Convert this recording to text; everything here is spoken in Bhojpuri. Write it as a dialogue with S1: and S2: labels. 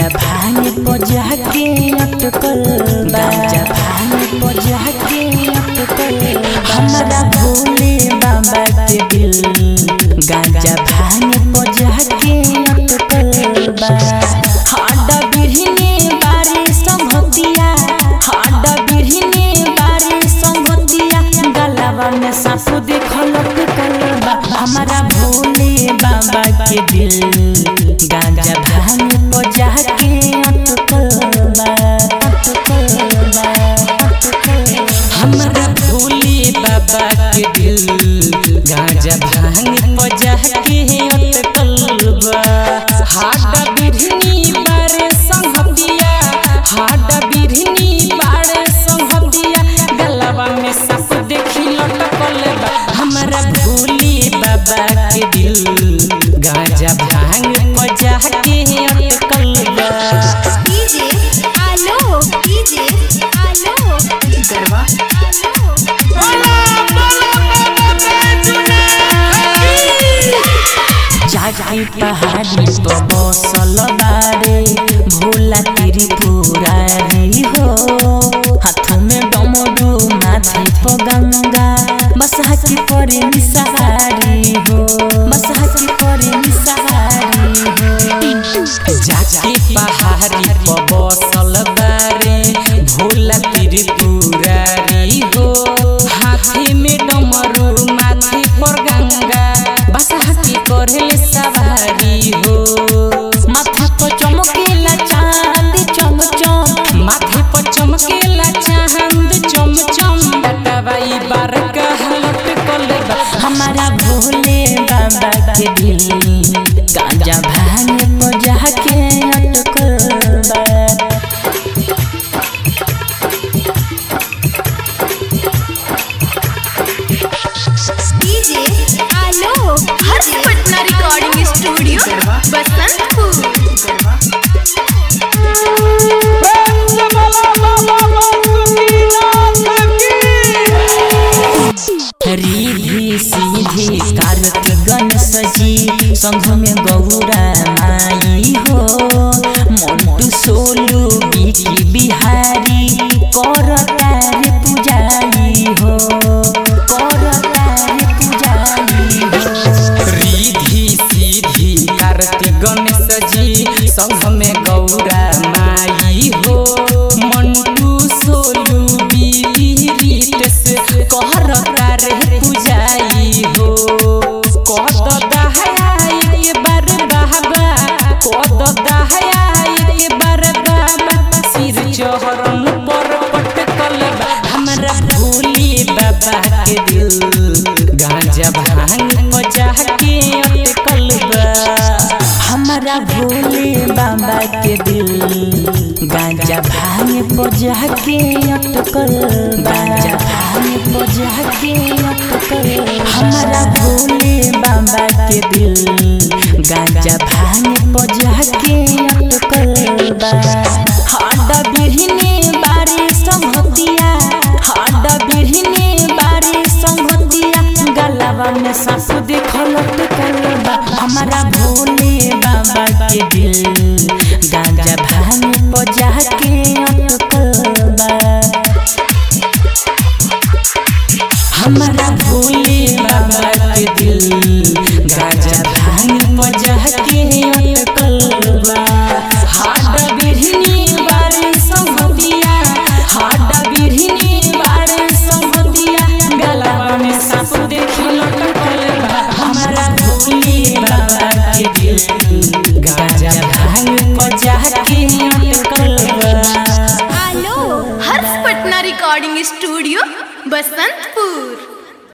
S1: भांग बजा के अटकल बा गांजा भांग बजा के अटकल हमरा भोले बाबा के दिल गांजा भांग बजा के अटकल बा हाडा बिरहने बारी संगतिया हाडा बिरहने बारी संगतिया गलावा में सासु देखल बा हमारा भोले बाबा के दिल गांजा भांग बजा के अटकल बा अटकल बा अटकल
S2: हमरा भोले बाबा के दिल गांजा भांग बजा के अटकल बा हाडा बिरहनी बारे संगतिया हाडा बिरहनी बारे संगतिया गलवा में सब देखी लटकल बा हमरा भोले बाबा के दिल गांजा भांग बजा के अटकल बा
S3: डीजे आलो डीजे आलो गरबा
S1: जागी पहाड़ी पर बसल बारे भोला तेरी पुरारी हो हाथ में डमरू माथे पर गंगा बसहा की परे निसहारी हो बसहा की परे निसहारी हो
S2: जाके पहाड़ी पर बसल बारे भोला त्रिपुरारी हो हाथी में डमरू माथे पर गंगा बसहा की करले सवारी हो
S1: माथा पर चमकेला चांद चम चम
S2: माथे पर चमकेला चांद चम चम टटवाई बार कहलट कलबा
S1: हमारा भोले बाबा के दिल गांजा भांग बजा के अटकल बा
S3: डीजे आलो हर्ष पटना रिकॉर्डिंग स्टूडियो बसंतपुर
S1: रिधि सीधी कार्तिक गणेश जी संघ में गौरा माई हो मोटू सोलू बिकी बिहारी कर तारे पुजारी हो कर तारे पुजारी हो
S2: रिधि सीधी कार्तिक गणेश जी संघ में गौरा माई हो मंटू सोलू बीरीट से कहर तारे पुजाई हो कद दहाया एक बार बाबा कद दहाया एक बार बाबा सिर चहरन पर पटकल बा हमरा भोले बाबा के दिल गांजा भांग बजा के अटकल बा
S1: हमारा भोले बाबा के दिल गांजा भांग बजा के अटकल गांजा भांग बजा के अटकल हमारा भोले बाबा के दिल गांजा भांग बजा के अटकल बा हाडा बिरहने बारी संगतिया हाडा बिरहने बारी संगतिया गलावा में सासु देखल अटकल बा हमारा भोले बाबा के दिल गांजा भांग बजा के अटकल बा हमारा भोले बाबा के दिल गांजा भांग बजा के अटकल बा हाडा बिरहनी बारे संगतिया हाडा बिरहनी बारे संगतिया गलावा में सास देखी लटकल बा हमारा भोले बाबा के दिल गांजा भांग बजा के अटकल बा
S3: आलो हर्ष पटना रिकॉर्डिंग स्टूडियो बसंतपुर